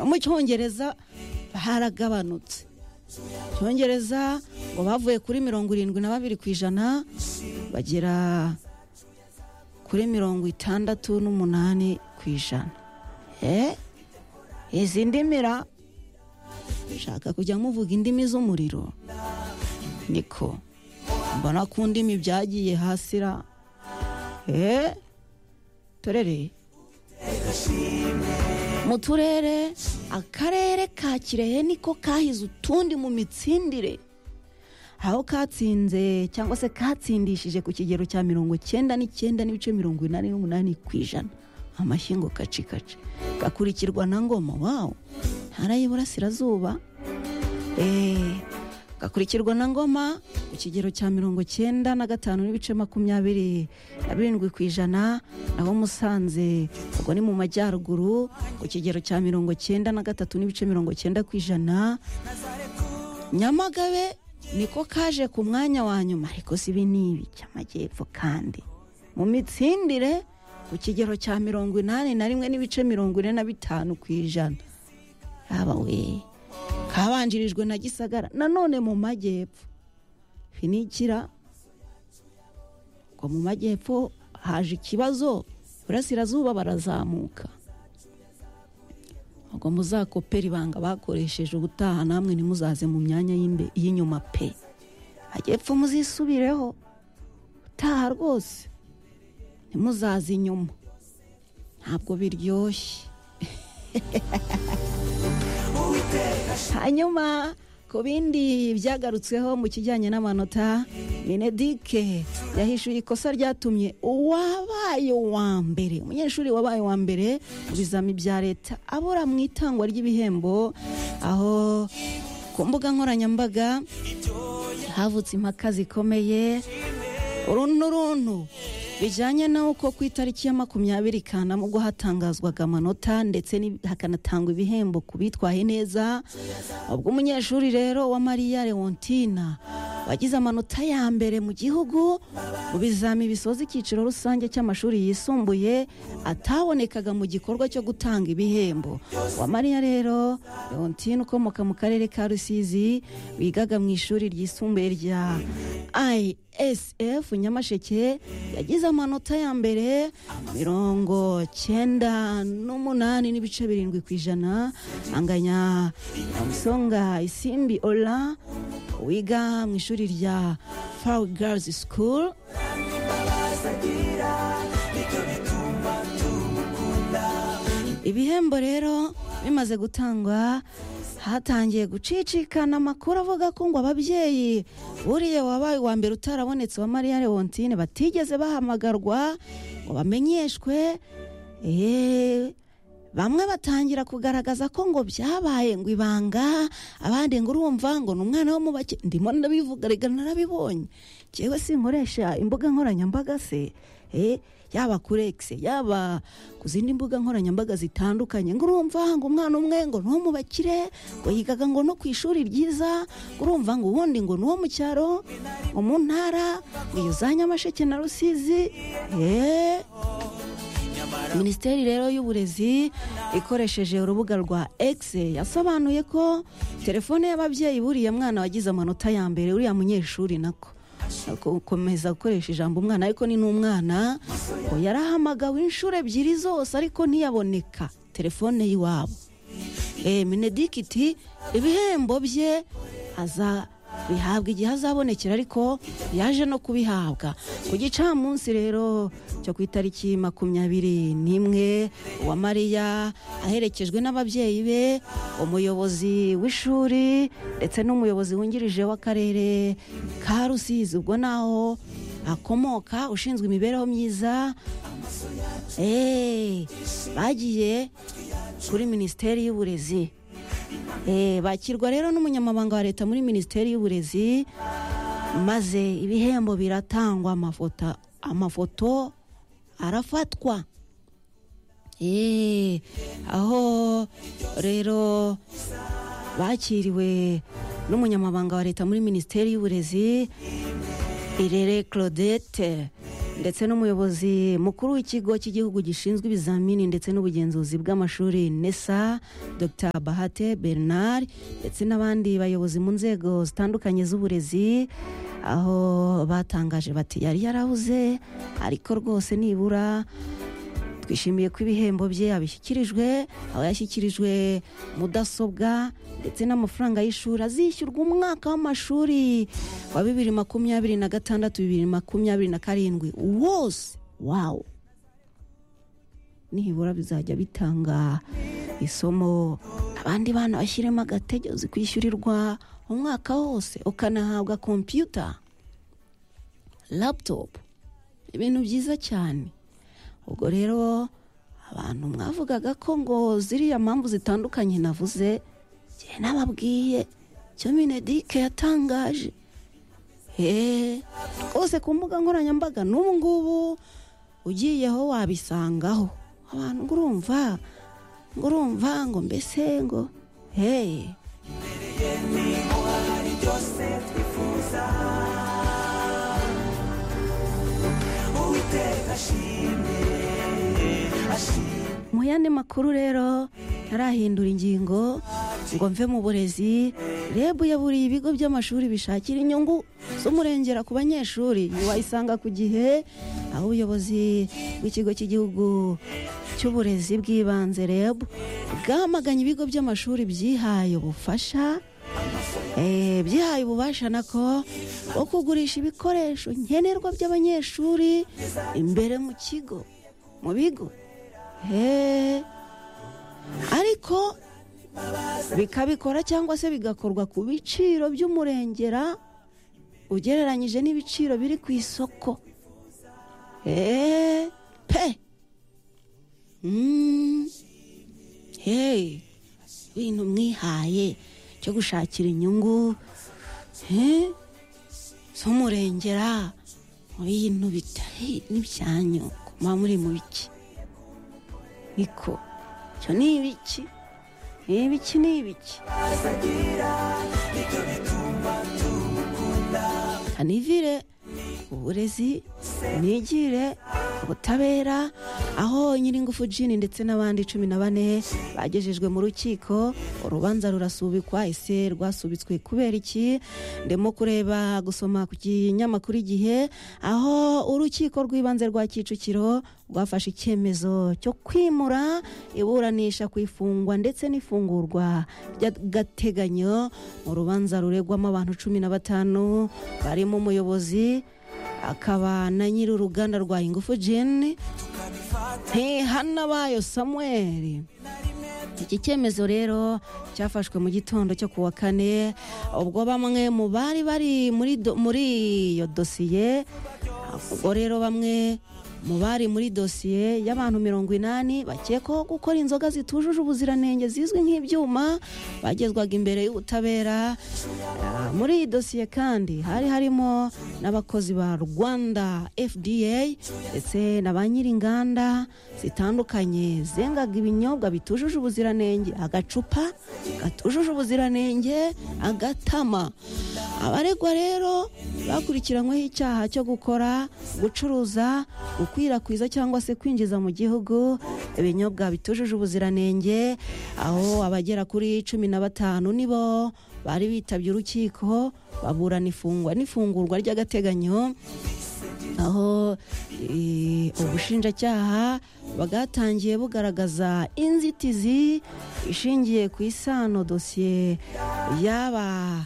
mu cyongereza haragabanutse icyongereza ngo bavuye kuri mirongo irindwi na babiri ku ijana bagera kuri mirongo itandatu n'umunani ku ijana izi ndimira ushaka kujya muvuga indimi z'umuriro niko mbona ku ndimi byagiye hasi ra eee turere mu turere akarere ka kirehe niko kahize utundi mu mitsindire aho katsinze cyangwa se katsindishije ku kigero cya mirongo icyenda n'icyenda n'ibice mirongo inani n'umunani ku ijana amashyi kacikaci gakurikirwa na ngoma wawu ntara y'iburasirazuba gakurikirwa na ngoma ku kigero cya mirongo icyenda na gatanu n'ibice makumyabiri na birindwi ku ijana naho musanze ubwo ni mu majyaruguru ku kigero cya mirongo icyenda na gatatu n'ibice mirongo icyenda ku ijana nyamagabe niko kaje ku mwanya wa nyuma ariko si ibi n'ibi cy'amajyepfo kandi mu mitsindire ku kigero cya mirongo inani na rimwe n'ibice mirongo ine na bitanu ku ijana yaba we kabanjirijwe na gisagara nanone mu majyepfo finikira ngo mu majyepfo haje ikibazo burasirazuba barazamuka ngo muzakopera ibanga bakoresheje ubutaha namwe ntimuzaze mu myanya y'inyuma pe majyepfo muzisubireho utaha rwose ntimuzaze inyuma ntabwo biryoshye hanyuma ku bindi byagarutsweho mu kijyanye n'amanota benedike yahishuye ikosa ryatumye uwabaye uwa mbere umunyeshuri wabaye uwa mbere mu bizami bya leta abura mu itangwa ry'ibihembo aho ku mbuga nkoranyambaga havutse impaka zikomeye uruntu runtu bijyanye n'uko ku itariki ya makumyabiri kanama ubwo hatangazwaga amanota ndetse hakanatangwa ibihembo ku bitwaye neza ubwo umunyeshuri rero wa mariya leontina wagize amanota ya mbere mu gihugu mu bizami bisoza icyiciro rusange cy'amashuri yisumbuye atabonekaga mu gikorwa cyo gutanga ibihembo wa mariya rero leontine ukomoka mu karere ka rusizi wigaga mu ishuri ryisumbuye rya isf nyamasheke yagize amanota ya mbere mirongo cyenda n'umunani n'ibice birindwi ku ijana anganya musonga isimbi ola wiga mu ishuri rya fawu garizi sikuru ibihembo rero bimaze gutangwa hatangiye gucicikana amakuru avuga ko ngo ababyeyi buriya wabaye uwa mbere utarabonetse wa mariya leontine batigeze bahamagarwa ngo bamenyeshwe bamwe batangira kugaragaza ko ngo byabaye ngo ibanga abandi ngo urumva ngo ni umwana wo mu bake ndimo ndabivuga rega narabibonye ngewe sinkoresha imbuga nkoranyambaga se yaba kuri egisi yaba ku zindi mbuga nkoranyambaga zitandukanye ngo urumva ngo umwana umwe ngo ni uwo mu bakire ngo yigaga ngo no ku ishuri ryiza ngo urumva ngo ubundi ngo ni uwo mu cyaro ngo mu ntara ngo iyo za nyamasheke na rusizi eee minisiteri rero y'uburezi ikoresheje urubuga rwa egisi yasobanuye ko telefone y'ababyeyi buriya mwana wagize amanota ya mbere uriya munyeshuri nako gukomeza gukoresha ijambo umwana ariko ni n'umwana ngo yarahamagawe inshuro ebyiri zose ariko ntiyaboneka telefone y'iwabo minedike iti ibihembo bye aza bihabwa igihe azabonekera ariko yaje no kubihabwa ku gicamunsi rero cyo ku itariki makumyabiri n'imwe wa mariya aherekejwe n'ababyeyi be umuyobozi w'ishuri ndetse n'umuyobozi wungirije w'akarere ka rusizi ubwo naho akomoka ushinzwe imibereho myiza bagiye kuri minisiteri y'uburezi bakirwa rero n'umunyamabanga wa leta muri minisiteri y'uburezi maze ibihembo biratangwa amafoto arafatwa aho rero bakiriwe n'umunyamabanga wa leta muri minisiteri y'uburezi irere claudette ndetse n'umuyobozi mukuru w'ikigo cy'igihugu gishinzwe ibizamini ndetse n'ubugenzuzi bw'amashuri nesa dr bahate bernard ndetse n'abandi bayobozi mu nzego zitandukanye z'uburezi aho batangaje bati yari yarabuze ariko rwose nibura twishimiye ko ibihembo bye yabishyikirijwe aba yashyikirijwe mudasobwa ndetse n'amafaranga y'ishuri azishyurwa umwaka w'amashuri wa bibiri makumyabiri na gatandatu bibiri makumyabiri na karindwi wose wawo nibura bizajya bitanga isomo abandi bana bashyiremo agategezo kwishyurirwa umwaka wose ukanahabwa kompiyuta laputopu ibintu byiza cyane ubwo rero abantu mwavugaga ko ngo ziriya mpamvu zitandukanye navuze njye nababwiye icyo minedike yatangaje hehe rwose ku mbuga nkoranyambaga n'ubu ngubu ugiyeho wabisangaho abantu ngo urumva ngo urumva ngo mbese ngo heye mu yandi makuru rero ntarahindura ingingo ngo mve mu burezi reb yaburiye ibigo by'amashuri bishakira inyungu z'umurengera ku banyeshuri wayisanga ku gihe aho ubuyobozi bw'ikigo cy'igihugu cy'uburezi bw'ibanze reb bwamaganye ibigo by'amashuri byihaye ubufasha byihaye ububasha nako bwo kugurisha ibikoresho nkenerwa by'abanyeshuri imbere mu kigo mu bigo ariko bikabikora cyangwa se bigakorwa ku biciro by'umurengera ugereranyije n'ibiciro biri ku isoko pe ibintu mwihaye cyo gushakira inyungu z'umurengera mu bintu bitari n'ibyanyu kuba muri mu biki niko icyo ni ibiki ibiki ni ibiki hanivire uburezi nigire ubutabera aho nyiringufu jini ndetse n'abandi cumi na bane bagejejwe mu rukiko urubanza rurasubikwa ese rwasubitswe kubera iki ndimo kureba gusoma ku kinyamakuru igihe aho urukiko rw'ibanze rwa kicukiro rwafashe icyemezo cyo kwimura iburanisha ku ifungwa ndetse n'ifungurwa ry'agateganyo mu rubanza ruregwamo abantu cumi na batanu barimo umuyobozi akaba na nyiri uruganda rwa ingufu jeni ntihanabayo samuel iki cyemezo rero cyafashwe mu gitondo cyo ku wa kane ubwo bamwe mu bari bari muri iyo dosiye ubwo rero bamwe mu bari muri dosiye y'abantu mirongo inani bakekwaho gukora inzoga zitujuje ubuziranenge zizwi nk'ibyuma bagezwaga imbere y'ubutabera muri iyi dosiye kandi hari harimo n'abakozi ba rwanda fda ndetse na ba nyir'inganda zitandukanye zengaga ibinyobwa bitujuje ubuziranenge agacupa gatujuje ubuziranenge agatama abaregwa rero bakurikiranyweho icyaha cyo gukora gucuruza gukwirakwiza cyangwa se kwinjiza mu gihugu ibinyobwa bitujuje ubuziranenge aho abagera kuri cumi na batanu nibo bari bitabye urukiko baburana ifungwa n'ifungurwa ry'agateganyo aho ubushinjacyaha bwatangiye bugaragaza inzitizi ishingiye ku isano dosiye yaba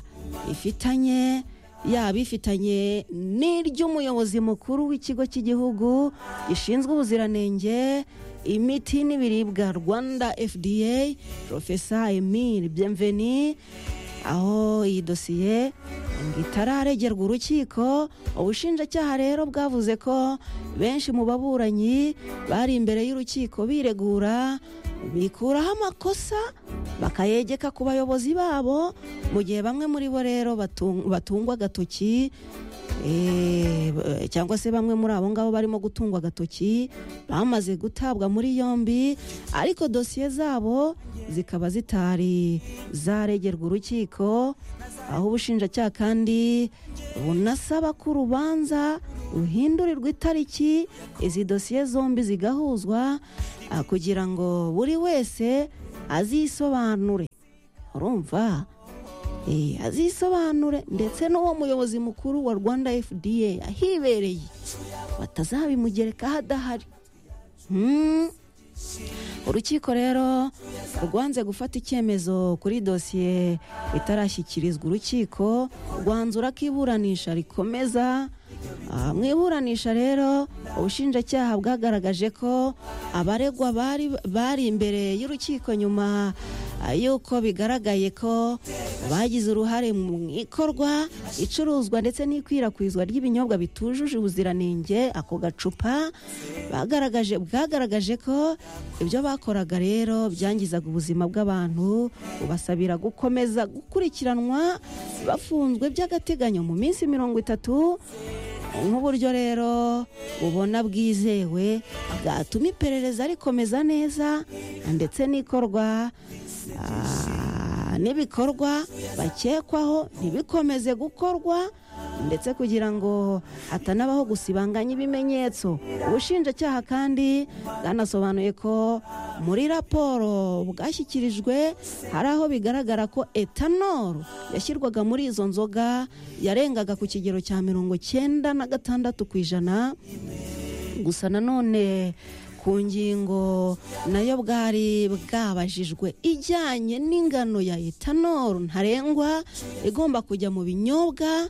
ifitanye yaba ifitanye n'iry'umuyobozi mukuru w'ikigo cy'igihugu gishinzwe ubuziranenge imiti n'ibiribwa rwanda fda profesa emile byemveni aho iyi dosiye ngo itararegerwa urukiko ubushinjacyaha rero bwavuze ko benshi mu baburanyi bari imbere y'urukiko biregura bikuraho amakosa bakayegeka ku bayobozi babo mu gihe bamwe muri bo rero batungwa agatoki Eh, b- cyangwa se bamwe muri abo ngabo barimo gutungwa agatoki bamaze gutabwa muri yombi ariko dosiye zabo zikaba zitari zaregerwa urukiko aho ubushinjacyaha kandi bunasaba ko urubanza ruhindurirwa itariki izi dosiye zombi zigahuzwa ah, kugira ngo buri wese azisobanure urumva Eh, azisobanure ndetse n'uwo muyobozi mukuru wa rwanda fda ahibereye batazabimugerekaho adahari Hmm. urukiko rero rwanze gufata icyemezo kuri dosiye itarashyikirizwa urukiko rwanzura ko iburanisha rikomeza Ah, mu iburanisha rero ubushinjacyaha bwagaragaje ko abaregwa bari bari imbere y'urukiko nyuma ah, y'uko bigaragaye ko bagize uruhare mu ikorwa icuruzwa ndetse n'ikwirakwizwa ry'ibinyobwa bitujuje ubuziranenge ako gacupa bagaragaje bwagaragaje ko ibyo bakoraga rero byangizaga ubuzima bw'abantu bubasabira gukomeza gukurikiranwa bafunzwe by'agateganyo mu minsi mirongo itatu nk'uburyo rero ubona bwizewe bwatuma iperereza rikomeza neza ndetse n'ikorwa ah, n'ibikorwa bakekwaho ntibikomeze gukorwa ndetse kugira ngo hatanabaho gusibanganya ibimenyetso ubushinjacyaha kandi bwanasobanuye ko muri raporo bwashyikirijwe hari aho bigaragara ko etanoro yashyirwaga muri izo nzoga yarengaga ku kigero cya mirongo cyenda na gatandatu ku ijana gusa nanone ku ngingo nayo bwari bwabajijwe ijyanye n'ingano ya etanoro ntarengwa igomba kujya mu binyobwa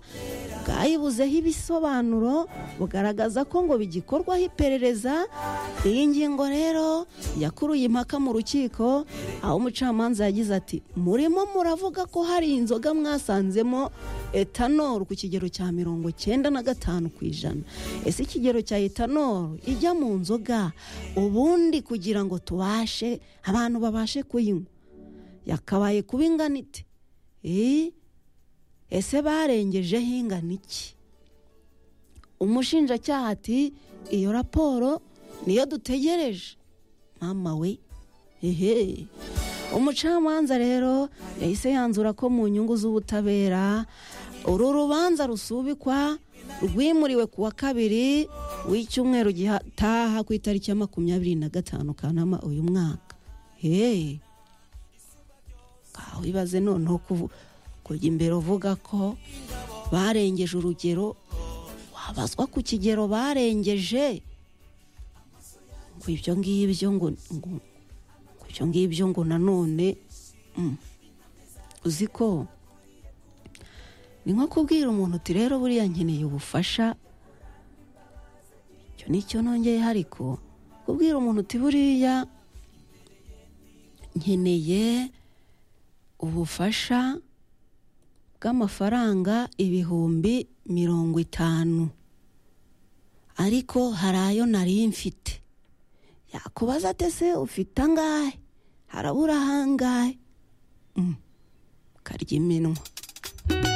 bwayibuzeho ibisobanuro bugaragaza ko ngo bigikorwaho iperereza iyi ngingo rero yakuruye impaka mu rukiko aho umucamanza yagize ati murimo muravuga ko hari inzoga mwasanzemo etanoro ku kigero cya mirongo cyenda na gatanu ku ijana ese ikigero cya etanoro ijya mu nzoga ubundi kugira ngo tubashe abantu babashe kuyinywa yakabaye kuba ingana ite Eh? ese barengejeho ingana iki umushinjacyaha ati iyo raporo niyo dutegereje mama we hehe umucamanza rero yahise yanzura ko mu nyungu z'ubutabera uru rubanza rusubikwa rwimuriwe ku wa kabiri w'icyumweru gitaha ku itariki ya makumyabiri na gatanu kanama uyu mwaka hehe wibaze noneho kuvu- kujya imbere uvuga ko barengeje urugero wabazwa ku kigero barengeje ngo ibyo ngibyo ngo ngo- ngo ibyo ngibyo ngo nanone mm, uzi ko ni nko kubwira umuntu uti rero buriya nkeneye ubufasha icyo nicyo nongeye ariko kubwira umuntu uti buriya nkeneye ubufasha bw'amafaranga ibihumbi mirongo itanu ariko hari ayo nari mfite yakubaza ate se ufite angahe harabura ahangahe Mm. karya iminwa